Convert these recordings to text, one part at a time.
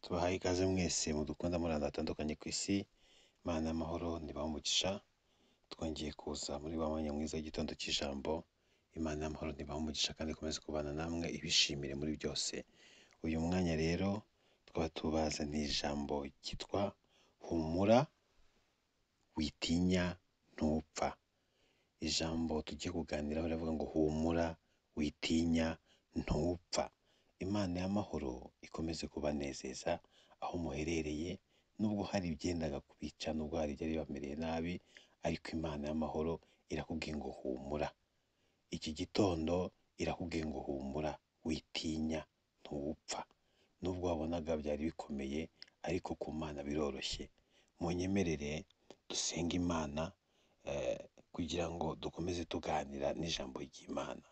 tubahaye ikaze mwese mudukunda muri ahantu hatandukanye ku isi imana y'amahoro nibahe umugisha twongeye kuza muri wa mwanya mwiza w'igitondo cy'ijambo imana y'amahoro nibahe umugisha kandi ikomeze kubana namwe ibishimire muri byose uyu mwanya rero tukaba tubazaniye ijambo ryitwa humura witinya ntupfa ijambo tugiye kuganiraho riravuga ngo humura witinya ntupfa imana y'amahoro ikomeze kubanezeza aho muherereye nubwo hari ibyendaga kubica nubwo hari ibyari bibamereye nabi ariko imana y'amahoro irakubwiye ngo humura iki gitondo irakubwiye ngo humura witinya ntupfa nubwo wabonaga byari bikomeye ariko ku mana biroroshye munyemerere dusenga imana kugira ngo dukomeze tuganira n'ijambo ry'imana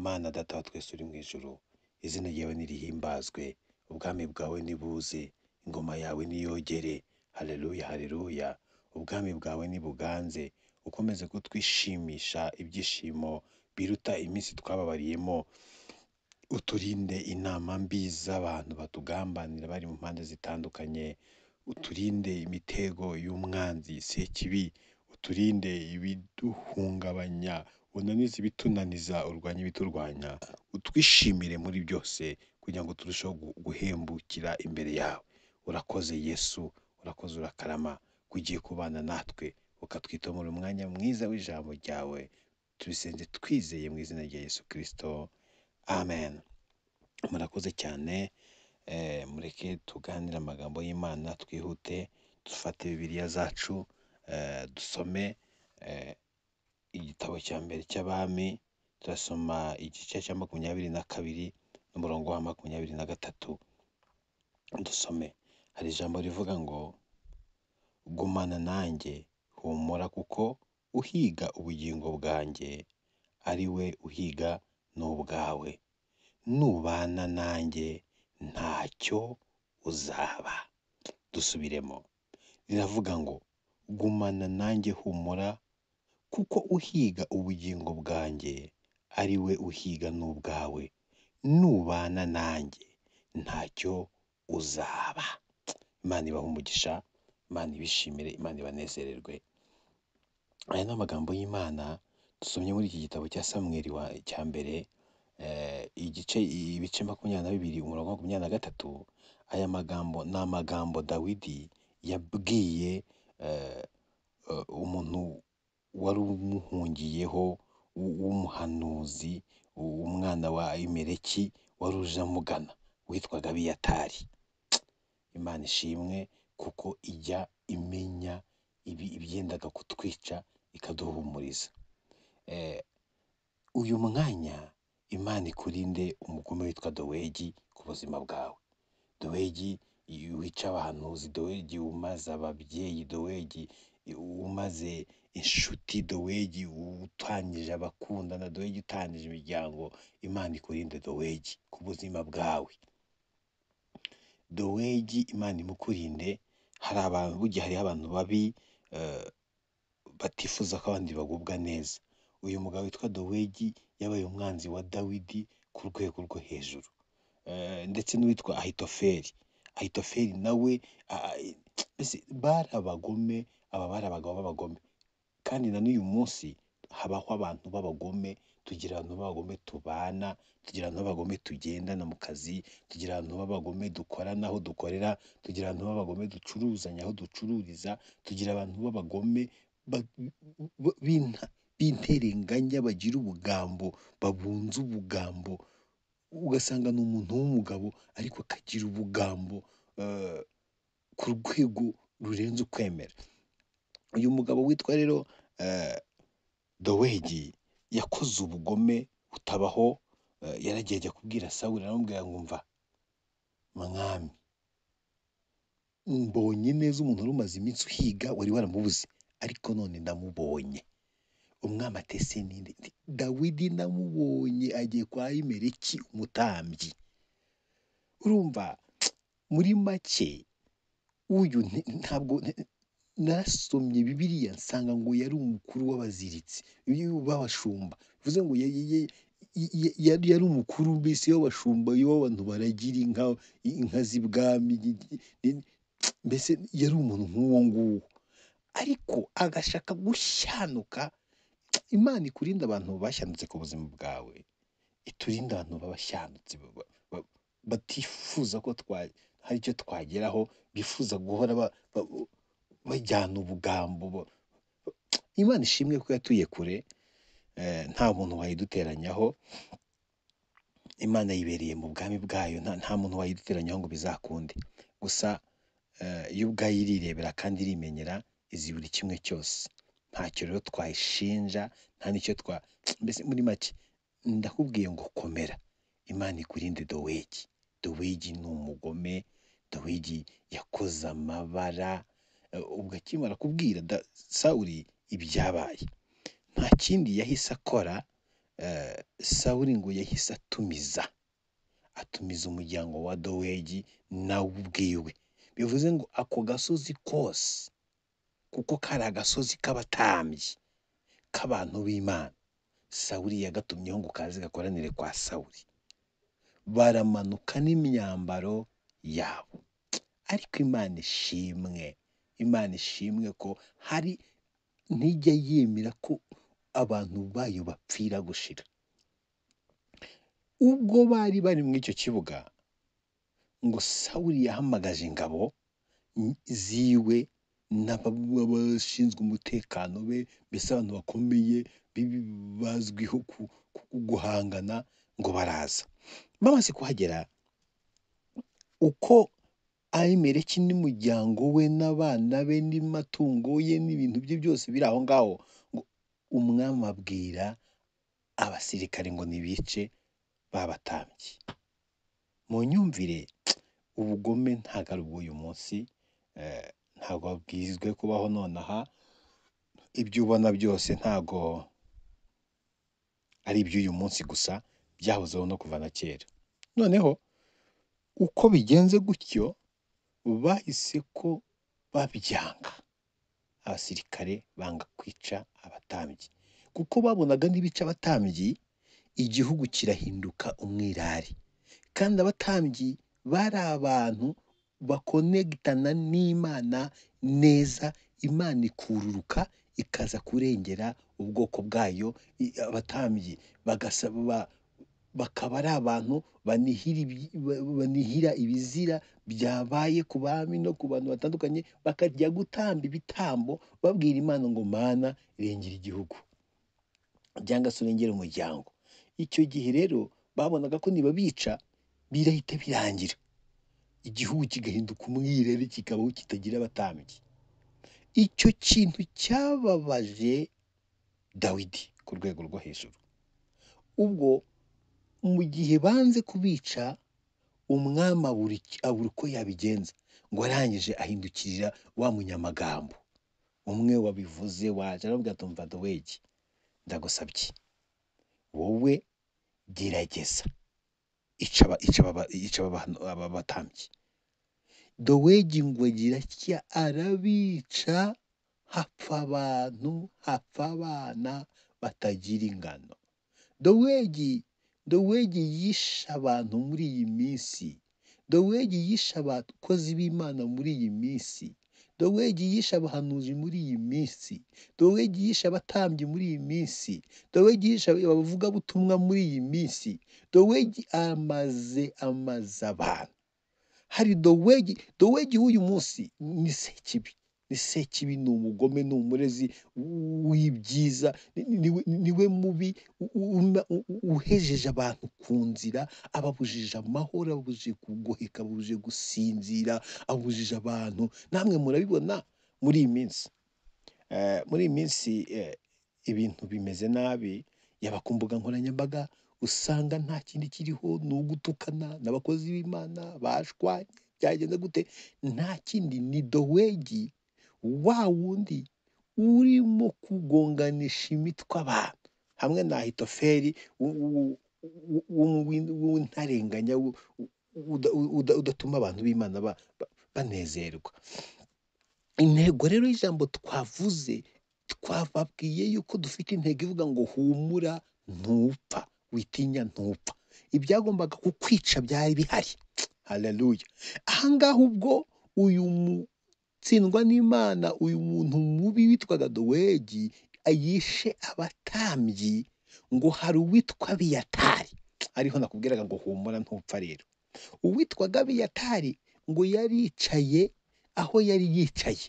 mana data wa twese uri mu ijuru izina ryawe nirihimbazwe ubwami bwawe nibuze ingoma yawe niyogere hareruya hareruya ubwami bwawe nibuganze ukomeze kutwishimisha ibyishimo biruta iminsi twababariyemo uturinde inama mbi z'abantu batugambanira bari mu mpande zitandukanye uturinde imitego y'umwanzi sekibi uturinde ibiduhungabanya unanize ibitunaniza urwanye ibiturwanya utwishimire muri byose kugira ngo turusheho guhembukira imbere yawe urakoze yesu urakoze urakarama ko ugiye kubana natwe ukatwitomora umwanya mwiza w'ijambo ryawe tubisenze twizeye mu izina rya yesu kirisito amen murakoze cyane mureke tuganire amagambo y'imana twihute dufate bibiliya zacu dusome igitabo cya mbere cy'abami turasoma igice cya makumyabiri na kabiri n'umurongo wa makumyabiri na gatatu dusome hari ijambo rivuga ngo gumana nanjye humura kuko uhiga ubugingo bwanjye ari we uhiga n'ubwawe nubana nanjye ntacyo uzaba dusubiremo riravuga ngo gumana nanjye humura kuko uhiga ubugingo bwanjye ari we uhiga n'ubwawe nubana nanjye ntacyo uzaba imana ibahe umugisha imana ibishimire imana ibanezererwe aya ni amagambo y'imana dusomye muri iki gitabo cya samweri wa cya mbere igice ibice makumyabiri na bibiri umurongo makumyabiri na gatatu aya magambo ni amagambo dawidi yabwiye umuntu wari umuhungiyeho w'umuhanuzi umwana wa imereki wari uje amugana witwaga abiyatari imana ishimwe kuko ijya imenya ibyendaga kutwica ikaduhumuriza uyu mwanya imana ikurinde umugome witwa dowegi ku buzima bwawe dowegi wica abahanuzi dowegi umaze ababyeyi dowegi umaze inshuti dowegi utangije abakundana dowegi utangije imiryango imana ikurinde dowegi ku buzima bwawe dowegi imana imukurinde hari abantu burya hariho abantu babi batifuza ko abandi bagubwa neza uyu mugabo witwa dowegi yabaye umwanzi wa dawidi ku rwego rwo hejuru ndetse n'uwitwa ahitoferi ahitoferi nawe bari abagome aba bari abagabo b'abagome kandi na n'uyu munsi habaho abantu b'abagome tugira abantu b'abagome tubana tugira abantu b'abagome tugendana mu kazi tugira abantu b'abagome dukorana aho dukorera tugira abantu b'abagome ducuruzanya aho ducururiza tugira abantu b'abagome b'interenganya bagira ubugambo babunze ubugambo ugasanga ni umuntu w'umugabo ariko akagira ubugambo ku rwego rurenze ukwemera uyu mugabo witwa rero dowegi yakoze ubugome butabaho yaragiye ajya kubwira sawuri aramubwira ngo mva mwami mbonye neza umuntu wari umaze iminsi uhiga wari waramubuze ariko none ndamubonye umwami atese ninde dawidi namubonye agiye kwa imereki umutambyi urumva muri make uyu ntabwo narasomye bibiriya nsanga ngo yari umukuru w'abaziritsi b'abashumba bivuze ngo yari yari umukuru mbese w'abashumba w'abantu baragira inka inka z'ibwami mbese yari umuntu nk'uwo nguwo ariko agashaka gushyanuka imana ikurinde abantu bashyanutse ku buzima bwawe iturinde abantu b'abashyanutsi ba- ba- batifuza ko twa- hari icyo twageraho bifuza guhora ba- ba- bajyana ubugambo bo- imana ishimwe ko yatuye kure eh, nta muntu wayiduteranyaho imana yibereye mu bwami bwayo nta nta muntu wayiduteranyaho ngo bizakunde gusa eh, yo ubwayo irirebera kandi irimenyera izi buri kimwe cyose ntacyo rero twayishinja nta n'icyo twa mbese muri make ndakubwiye ngo komera imana ikurinde dowegi dowegi ni umugome dowegi yakoze amabara eh, ubwo akimara kubwira da- sawuli ibyabaye nta kindi yahise akora eh, sawuli ngo yahise atumiza atumiza umuryango wa dowegi nawe ubwiwe bivuze ngo ako gasozi kose kuko kari agasozi k'abatambyi k'abantu b'imana sawuli yagatumyeho ngo kaze gakoranire kwa sawuli baramanuka n'imyambaro yabo ariko imana ishimwe imana ishimwe ko hari ntijya yemera ko abantu bayo bapfira gushira ubwo bari bari muri icyo kibuga ngo sawuli yahamagaje ingabo ziwe n'abashinzwe umutekano be mbese abantu bakomeye bi- bazwiho ku- ku- guhangana ngo baraza bamaze kuhagera uko ayimereki n'umuryango we n'abana be n'amatungo ye n'ibintu bye byose biri aho ngaho ngo umwami abwira abasirikare ngo nibice babatambye mu nyumvire ubugome ntabwo ari ubw'uyu munsi eh, ntabwo wabwizwe kubaho nonaha ibyo ubona byose ntabwo ari iby'uyu munsi gusa byahozeho no kuva na kera noneho uko bigenze gutyo bahise ko babyanga abasirikare banga kwica abatambyi kuko babonaga n'ibice abatambyi igihugu kirahinduka umwirare kandi abatambyi bari abantu bakonegitana n'imana neza imana ikururuka ikaza kurengera ubwoko bwayo i- abatambyi bagasaba ba- bakaba ari abantu banihira ibi- ba- banihira ibizira byabaye ku bami no ku bantu batandukanye bakajya gutamba ibitambo babwira imana ngo mana irengera igihugu cyangwa se urengera umuryango icyo gihe rero babonaga ko nibabica birahita birangira igihugu kigahinduka umwirere kikabaho kitagira abatambyi icyo kintu cyababaje dawidi ku rwego rwo hejuru ubwo mu gihe banze kubica umwami abura iki- abura uko yabigenza ngo arangije ahindukirira wa munyamagambo umwe wabivuze waje aravuga ati mva dowegi ndagusabye wowe gerageza ica aba- ica aba- ica aba bantu- aba batambyi dowegi ngo agira atya arabica hapfa abantu hapfa abana batagira ingano dowegi dowegi yishe abantu muri iyi minsi dowegi yishe abakozi b'imana muri iyi minsi dowegi yishe abahanuzi muri iyi minsi dowegi yishe abatambyi muri iyi minsi dowegi yishe abavugabutumwa muri iyi minsi dowegi amaze amaze abantu hari dowegi dowegi w'uyu munsi ni sekibi ni sekibi ni umugome ni umurezi w'ibyiza ni- ni- niwe niwe mubi u- u- una- u- u- uhejeje abantu ku nzira ababujije amahoro ababujije kugoheka ababujije gusinzira ababujije abantu namwe murabibona muri iyi minsi Eh, muri iyi minsi eh, ibintu bimeze nabi yaba ku mbuga nkoranyambaga usanga nta kindi kiriho ni ugutukana n'abakozi b'imana bashwanye byagenda gute nta kindi ni dowegi wa wundi urimo kugonganisha imitwe abantu hamwe na hitoferi w- w- w- w- w'intarenganya w- uda- uda- udatuma abantu b'imana ba- ba- banezerwa intego rero y'ijambo twavuze twababwiye yuko dufite intego ivuga ngo humura ntupfa witinya ntupfa ibyagombaga kukwica byari bihari haleluya ahangaha ubwo uyu mutsindwa n'imana uyu muntu mubi witwaga dowegi yishe abatambyi ngo hari uwitwa biyatari ariho nakubwiraga ngo humura ntupfa rero uwitwaga biyatari ngo yari yicaye aho yari yicaye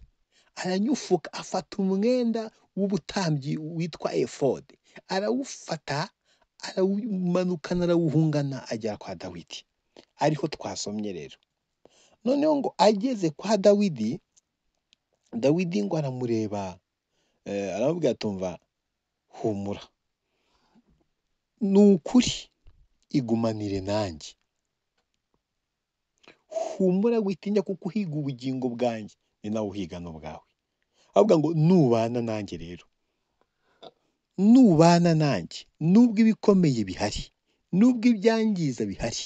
aranyufuka afata umwenda w'ubutambyi witwa efode arawufata arawumanukana arawuhungana agera kwa dawidi ariho twasomye rero noneho ngo ageze kwa dawidi dawidi ngo aramureba eh, aramubwira atumva humura ni ukuri igumanire nanjye humura witinya kuko uhiga ubugingo bwanjye ni nawe uhiga n'ubwawe avuga ngo nubana nanjye rero nubana nanjye nubwo ibikomeye bihari nubwo ibyangiza bihari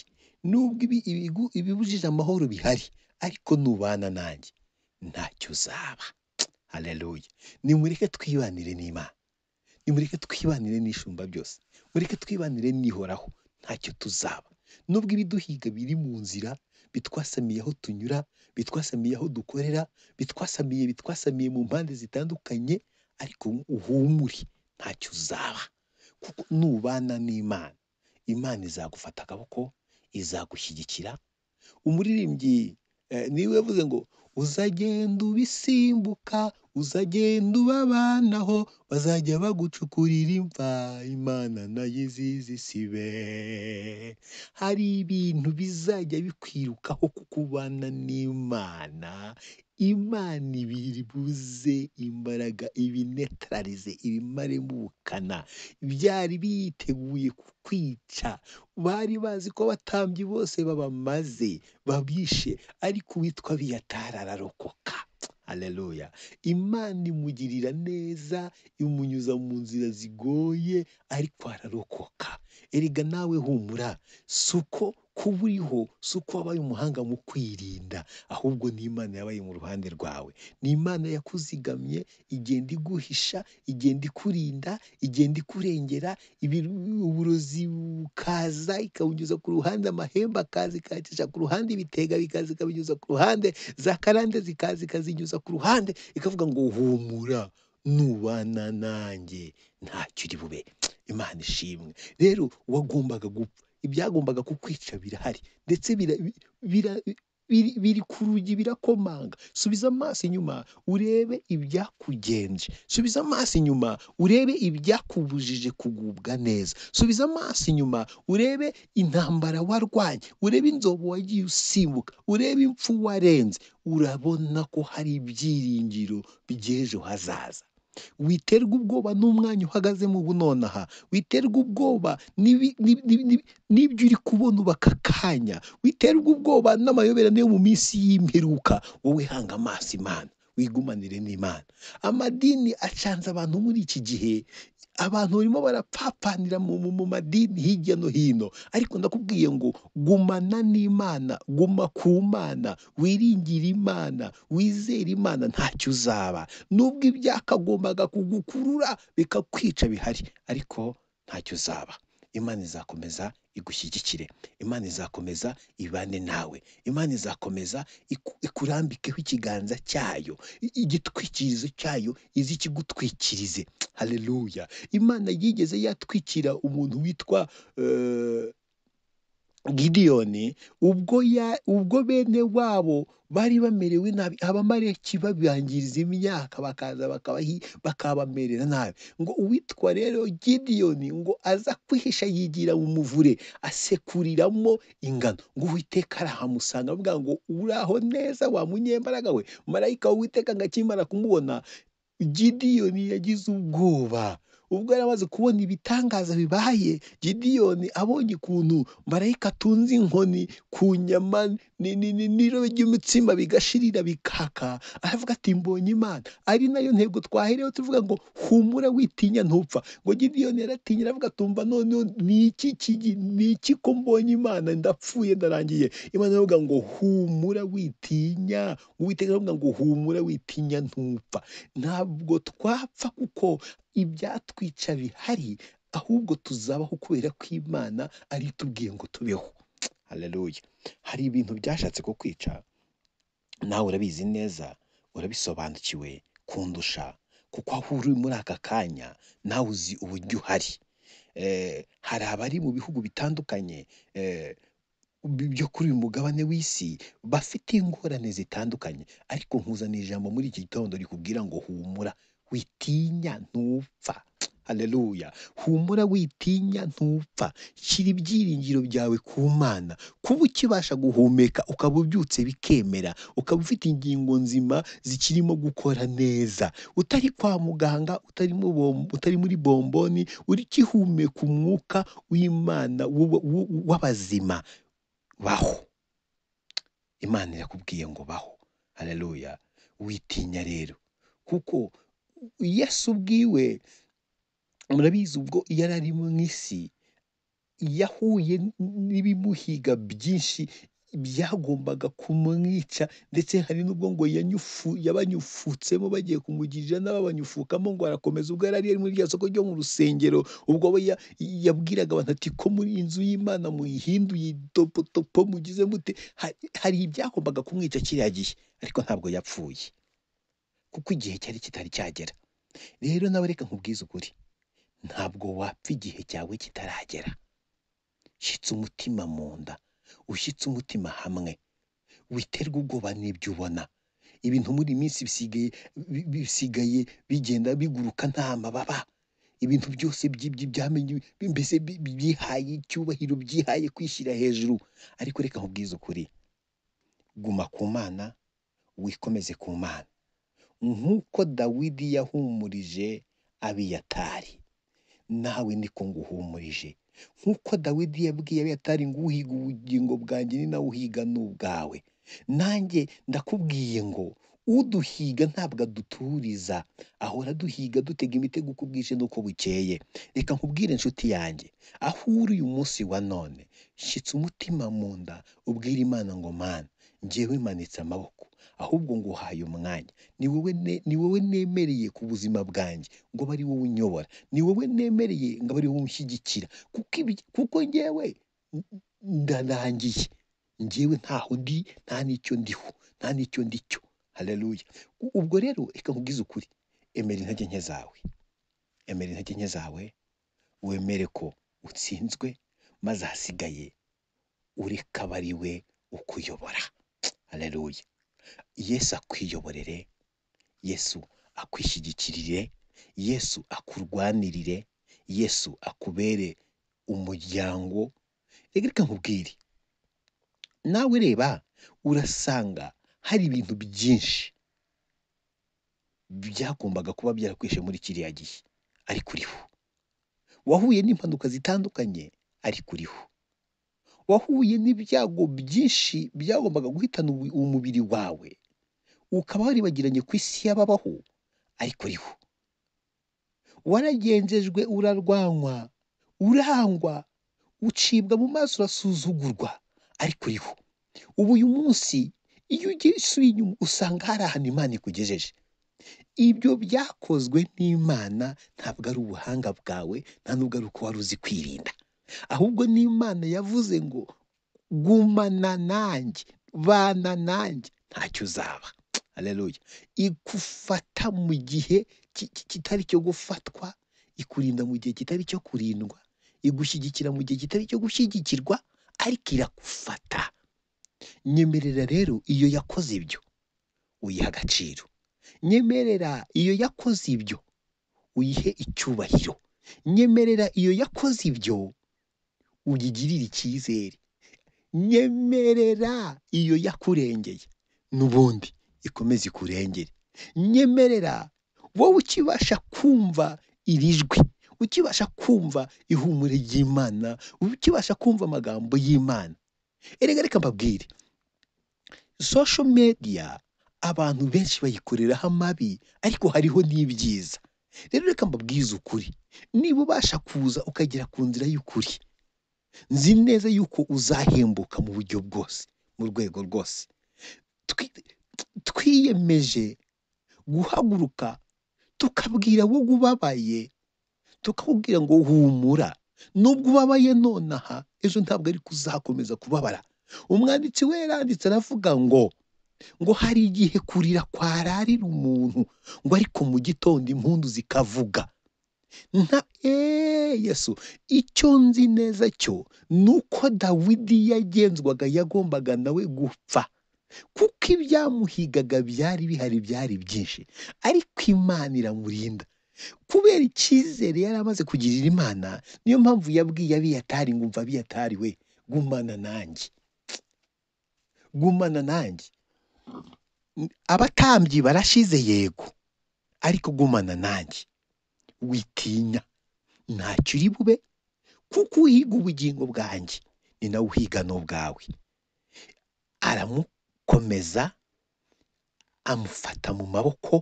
nubwo ibi- ibigu- ibibujije amahoro bihari ariko nubana nanjye ntacyo uzaba haleluya nimureke twibanire n'imana nimureke twibanire n'ishumba byose mureke twibanire n'ihoraho ntacyo tuzaba nubwo ibiduhiga biri mu nzira bitwasamiye aho tunyura bitwasamiye aho dukorera bitwasamiye bitwasamiye mu mpande zitandukanye ariko uhumure ntacyo uzaba kuko nubana n'imana imana izagufata akaboko izagushyigikira umuririmbyi eh, niwe yavuze ngo uzagenda ubisimbuka uzagenda ubabanaho bazajya bagucukurira imva imana nayo izizi isibe hari ibintu bizajya bikwirukaho kukubana n'imana imana ibiri buze imbaraga ibinetararize ibimaremo ubukana byari biteguye kukwica bari bazi ko abatambyi bose babamaze babishe ariko uwitwa biyatari ararokoka haleluya imana imugirira neza imunyuza mu nzira zigoye ariko ararokoka erega nawe humura si uko kuba uriho si uko wabaye umuhanga mu kwirinda ahubwo ni imana yabaye mu ruhande rwawe ni imana yakuzigamye igenda iguhisha igenda ikurinda igenda ikurengera ibi- uburozi bukaza ikawunyuza ku ruhande amahembe akaza ikayacisha ku ruhande ibitega bikaza ikabinyuza ku ruhande za karande zikaza ikazinyuza ku ruhande ikavuga ngo humura nubana nanjye ntacyo uri bube imana ishimwe rero wagombaga gupfa ibyagombaga kukwica birahari ndetse bira- bi- bira- biri biri ku rugi birakomanga subiza amaso inyuma urebe ibyakugenje subiza amaso inyuma urebe ibyakubujije kugubwa neza subiza amaso inyuma urebe intambara warwanye urebe inzobo wagiye usimbuka urebe impfu warenze urabona ko hari ibyiringiro by'ejo hazaza witerwa ubwoba n'umwanya uhagazemo ubu nonaha witerwa ubwoba n'ibi- n'ibi- n'ibi- n'ibi- n'ibyo uri kubona ubu aka kanya witerwa ubwoba n'amayoberane yo mu minsi y'imperuka wowe hanga amaso imana wigumanire n'imana amadini acanze abantu muri iki gihe abantu barimo barapfapanira mu, mu, mu madini hirya no hino ariko ndakubwiye ngo gumana n'imana guma ku mana wiringire imana wizere imana ntacyo uzaba nubwo ibyakagombaga kugukurura bikakwica bihari ariko ntacyo uzaba imana izakomeza igushyigikire imana izakomeza ibane nawe imana izakomeza iku- ikurambikeho ikiganza cyayo i- igitwikirizo cyayo izi ikigutwikirize haleluya imana yigeze yatwikira umuntu witwa eh, gidiyoni ubwo ya ubwo bene wabo bari bamerewe nabi abamareki babangiriza imyaka bakaza bakabahi bakabamerera nabi ngo uwitwa rero gidiyoni ngo aza kwihisha yigira mu muvure asekuriramo ingano ngo uwiteka arahamusanga avuga ngo uraho neza wa munyembaraga we marayika w'uwiteka ngo akimara kumubona gidiyoni yagize ubwoba ubwo yari amaze kubona ibitangaza bibaye gidiyoni abonye ukuntu marayika atunze inkoni ku nyama ni- ni- ni- n'irobe ry'umutsima bigashirira bikaka aravuga ati mbonye imana ari nayo ntego twaherewe tuvuga ngo humura witinya ntupfa ngo gidiyoni yaratinya aravuga tumva noneho ni iki kigi- ni iki ko mbonye imana ndapfuye ndarangiye imana iravuga ngo humura witinya uwiteka aravuga ngo humura witinya ntupfa ntabwo twapfa kuko ibyatwica bihari ahubwo tuzabaho kubera ko imana ari itubwiye ngo tubeho haleluya hari ibintu byashatse kukwica nawe urabizi neza urabisobanukiwe kundusha kuko aho uri muri aka kanya nawe uzi uburyo uhari Eh, hari abari mu bihugu bitandukanye eh, bi- byo kuri uyu mugabane w'isi bafite ingorane zitandukanye ariko nkuzaniye ijambo muri iki gitondo rikubwira ngo humura witinya ntupfa haleluya humura witinya ntupfa shyira ibyiringiro byawe ku mana kuba ukibasha guhumeka ukaba ubyutse bikemera ukaba ufite ingingo nzima zikirimo gukora neza utari kwa muganga utari mu bom- utari muri bomboni urikihumeka umwuka w'imana w'ubu- w'u- w'abazima baho imana irakubwiye ngo baho haleluya witinya rero kuko yesu ubwiwe murabizi ubwo yari ari mu isi yahuye n- n'ibimuhiga byinshi byagombaga kumwica ndetse hari n'ubwo ngo yanyufu yabanyufutsemo bagiye kumugirira n'ababanyufukamo ngo arakomeza ubwo yari ari muri rya soko ryo mu rusengero ubwo we ya- yabwiraga abantu ati ko muri inzu y'imana muyihinduye topotopo mugize mute hari hari ibyagombaga kumwica kiriya gihe ariko ntabwo yapfuye kuko igihe cyari kitari cyagera rero nawe reka nkubwize ukuri ntabwo wapfa igihe cyawe kitaragera shyitsa umutima mu nda ushyitse umutima hamwe witerwa ubwoba n'ibyo ubona ibintu muri iyi minsi bisigaye bi- bisigaye bigenda biguruka nta mababa ibintu byose by'ibyo byamenye mbese bi- byihaye icyubahiro byihaye kwishyira hejuru ariko reka nkubwize ukuri guma ku mana wikomeze ku mana nk'uko dawidi yahumurije abiyatari nawe niko nguhumurije nk'uko dawidi yabwiye abiyatari ngo uhiga ubugingo bwanjye ni nawe uhiga n'ubwawe nanjye ndakubwiye ngo uduhiga ntabwo aduturiza ahora duhiga dutega imitego uko bwije n'uko bukeye reka nkubwire inshuti yanjye aho uri uyu munsi wa none shyitsa umutima mu nda ubwire imana ngo mana njyewe manitse amaboko ahubwo nguhaye umwanya ni wowe ne- ni wowe nemereye ku buzima bwanjye ngo aba ari wowe unyobora ni wowe nemereye ngo aba ari wowe unshyigikira kuko ibi- kuko njyewe n- n- ndarangiye njyewe ntaho ndi nta n'icyo ndiho nta n'icyo ndi cyo haleluya U- ubwo rero reka nkubwize ukuri emera intege nke zawe emera intege nke zawe wemere ko utsinzwe maze ahasigaye ureka aba ari we ukuyobora haleluya yesu akwiyoborere yesu akwishyigikirire yesu akurwanirire yesu akubere umuryango reka reka nkubwire nawe reba urasanga hari ibintu byinshi byagombaga kuba byarakwishe muri kiriya gihe ariko uriho wahuye n'impanuka zitandukanye ariko uriho wahuye n'ibyago byinshi byagombaga guhitana ubu- umubiri wawe ukaba waribagiranye ku isi y'ababaho ariko uriho waragenzejwe urarwanywa urangwa ucibwa mu maso urasuzugurwa ariko uriho ubu uyu munsi iyo ugiye usubiye inyuma usanga hari ahantu imana ikugejeje ibyo byakozwe n'imana ntabwo ari ubuhanga bwawe nta nubwo ari uko wari uzi kwirinda ahubwo n'imana yavuze ngo gumana nanjye bana nanjye ntacyo uzaba haleluya igufata mu gihe ki- ki- kitari icyo gufatwa ikurinda mu gihe kitari icyo kurindwa igushyigikira mu gihe kitari icyo gushyigikirwa ariko irakufata nyemerera rero iyo yakoze ibyo uyiha agaciro nyemerera iyo yakoze ibyo uyihe icyubahiro nyemerera iyo yakoze ibyo uyigirire icyizere nyemerera iyo yakurengeye n'ubundi ikomeze ikurengere nyemerera wowe ukibasha kumva iri jwi ukibasha kumva ihumure ry'imana ukibasha kumva amagambo y'imana erega reka mbabwire social media abantu benshi bayikoreraho amabi ariko hariho n'ibyiza rero reka mbabwize ukuri niba ubasha kuza ukagera ku nzira y'ukuri nzi neza yuko uzahembuka mu buryo bwose mu rwego rwose Twi- twiyemeje guhaguruka tukabwira wowe ubabaye tukakubwira ngo humura nubwo ubabaye nonaha ejo ntabwo ari kuzakomeza kubabara umwanditsi we yaranditse aravuga ngo ngo hari igihe kurira kwararira umuntu ngo ariko mu gitondo impundu zikavuga nta eee yesu icyo nzi neza cyo ni uko dawidi yagenzwaga yagombaga nawe gupfa kuko ibyamuhigaga byari bihari byari byinshi ariko imana iramurinda kubera icyizere yari amaze kugirira imana niyo mpamvu yabwiye abiyatari ngumva abiyatari we gumana nanjye gumana nanjye abatambyi barashize yego ariko gumana nanjye witinya ntacyo uri bube kuko uhiga ubugingo bwanjye ni nawe uhiga n'ubwawe aramukomeza amufata mu maboko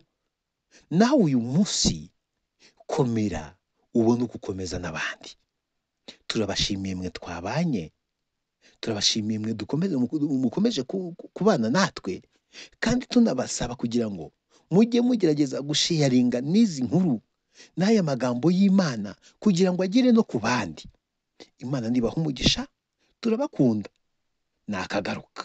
nawe uyu munsi komera ubone uko ukomeza n'abandi turabashimiye mwe twabanye turabashimiye mwe dukomeze mukomeje ku- ku- kubana natwe kandi tunabasaba kugira ngo mujye mugerageza gusheyaringa n'izi nkuru n'aya magambo y'imana kugira ngo agere no ku bandi imana nibaha umugisha turabakunda nakagaruka